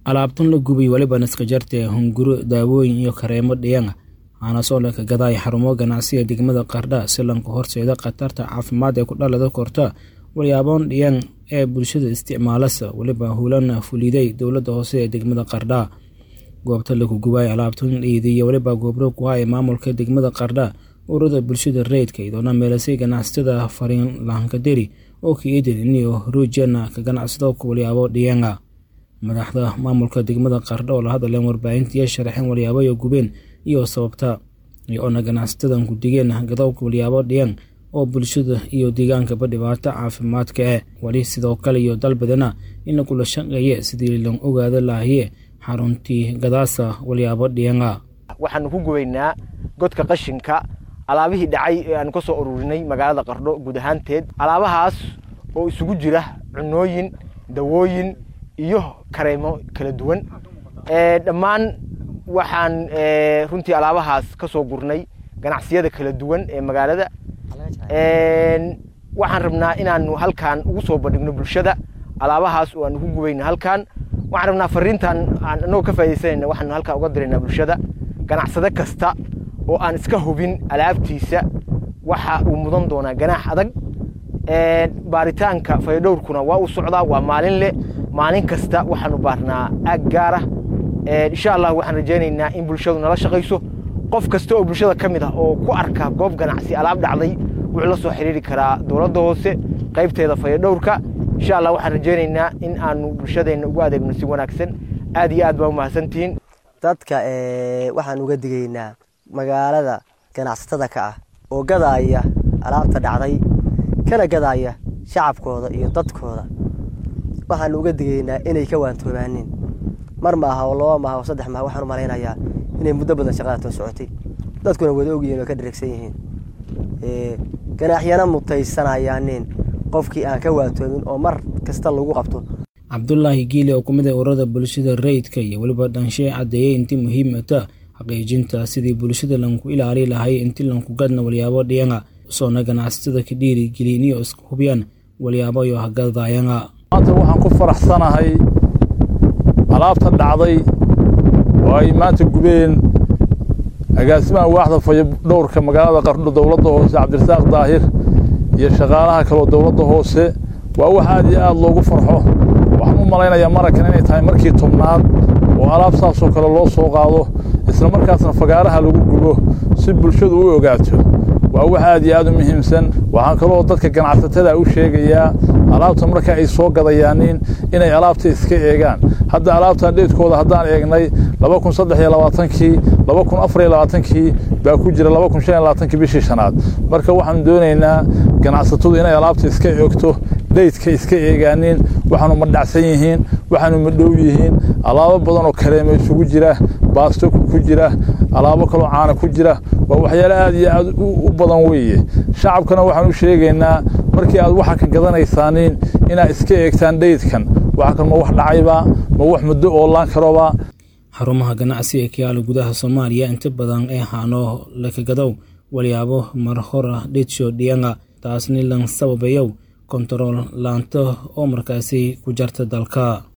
alaabtan la gubay weliba naskajartee hunguro daawooyin iyo kareemo dhiyana aanasoo laka gadaay xarumo ganacsiga degmada qardha si lanka horseeda khatarta caafimaad ee ku dhalada korta walyaaboon dhiyan ee bulshada isticmaalasa weliba hulana fuliday dowladda hoose ee degmada qardha goobta laku gubaay alaabtan dhiidiyo weliba goobro ku haya maamulka degmada qardha ururada bulshada rayidka idoona meelasay ganacsatada fariin lahankaderi oo kaeedin iniyo ruujana ka ganacsado walyaabo dhiyanga madaxda maamulka degmada qardha oo la hadleen warbaahintiiyo sharaxeen walyaaboyo gubeen iyo sababta oona ganacsatadan ku digeen gadowka walyaabo dhiyan oo bulshada iyo deegaankaba dhibaato caafimaadka eh weli sidoo kale iyo dalbadana in lagula shaqeeye sidii lan ogaada lahaye xaruntii gadaasa walyaabo dhiyanga waxaanu ku gubaynaa godka qashinka alaabihii dhacay ee aanu ka soo ururinay magaalada qardho guud ahaanteed alaabahaas oo isugu jira cunooyin dawooyin iyo kareemo kala duwan dhammaan waxaan runtii alaabahaas ka soo gurnay ganacsiyada kala duwan ee magaalada waxaan rabnaa inaanu halkaan ugu soo bandhigno bulshada alaabahaas oo aanu ku gubayno halkaan waxaan rabnaa fariintan aan anagoo ka faa'idaysanayna waxaanu halkaan uga diraynaa bulshada ganacsade kasta oo aan iska hubin alaabtiisa waxa uu mudan doonaa ganaax adag baaritaanka fayadhowrkuna waa uu socdaa waa maalin leh maalin kasta waxaanu baarnaa aag gaara insha allah waxaan rajaynaynaa in bulshadu nala shaqayso qof kasta oo bulshada ka mid ah oo ku arka goob ganacsi alaab dhacday wuxuu la soo xiriiri karaa dowladda hoose qaybteeda fayadhowrka insha allah waxaan rajaynaynaa in aanu bulshadeenna ugu adeegno si wanaagsan aad iyo aad baa umahadsantihiin dadka waxaan uga digaynaa magaalada ganacsatada ka ah oo gadaaya alaabta dhacday kana gadaaya shacabkooda iyo dadkooda waxaanu uga digaynaa inay ka waantoobaanin mar maaha oo laba maaha oo saddex maaha waxaan u malaynayaa inay muddo badan shaqada too socotay dadkuna wada ogyihiin oo ka dheregsan yihiin ganaaxyana mutaysanayaanin qofkii aan ka waantoomin oo mar kasta lagu qabto cabdulaahi giili oo kumid ah ururada bulshada rayidka iyo weliba dhanshee caddeeyey intii muhiimata xaqiijinta sidii bulshada lanku ilaali lahay inti lanku gadna walyaabo dhiyanga soona ganacsatada ka dhiirigeliniyo iska hubiyaan walyaaboyo hagadayanga maanta waxaan ku faraxsanahay alaabta dhacday oo ay maanta gubeen agaasimaha waaxda fayadhowrka magaalada qardho dowladda hoose cabdirasaaq daahir iyo shaqaalaha kaleo dowladda hoose waa wax aad iyo aad loogu farxo waxaan u malaynayaa marakan inay tahay markii tobnaad oo alaab saasoo kale loo soo qaado isla markaasna fagaaraha lagu gubo si bulshadu u ogaato waa wax aad iyo aad u muhiimsan waxaan kaloo dadka ganacsatada u sheegayaa alaabta marka ay soo gadayaanin inay alaabta iska eegaan hadda alaabtan dheedkooda haddaan eegnay laba kun saddex iyo labaatankii laba kun afar iyo labaatankii baa ku jira laba kun shan iyo labaatankii bishii shanaad marka waxaanu doonaynaa ganacsatadu inay alaabta iska eegto dheydka iska eegaanin waxaanu madhacsan yihiin waxaanu madhow yihiin alaabo badan oo kareema isugu jira baasto ku jira alaabo kaloo caana ku jira waa waxyaale aad iyo aad u badan weeye shacabkana waxaan u sheegaynaa markii aad waxa kan gadanaysaanin inaad iska eegtaan dheydkan waxa kan ma wax dhacayba ma wax muddo oolaan karoba xarumaha ganacsiga kayaala gudaha soomaaliya inta badan ee haano lakagadow walyaabo mar hora dhitsho dhiyanga taasni lan sababayow kontarool laanto oo markaasi ku jarta dalka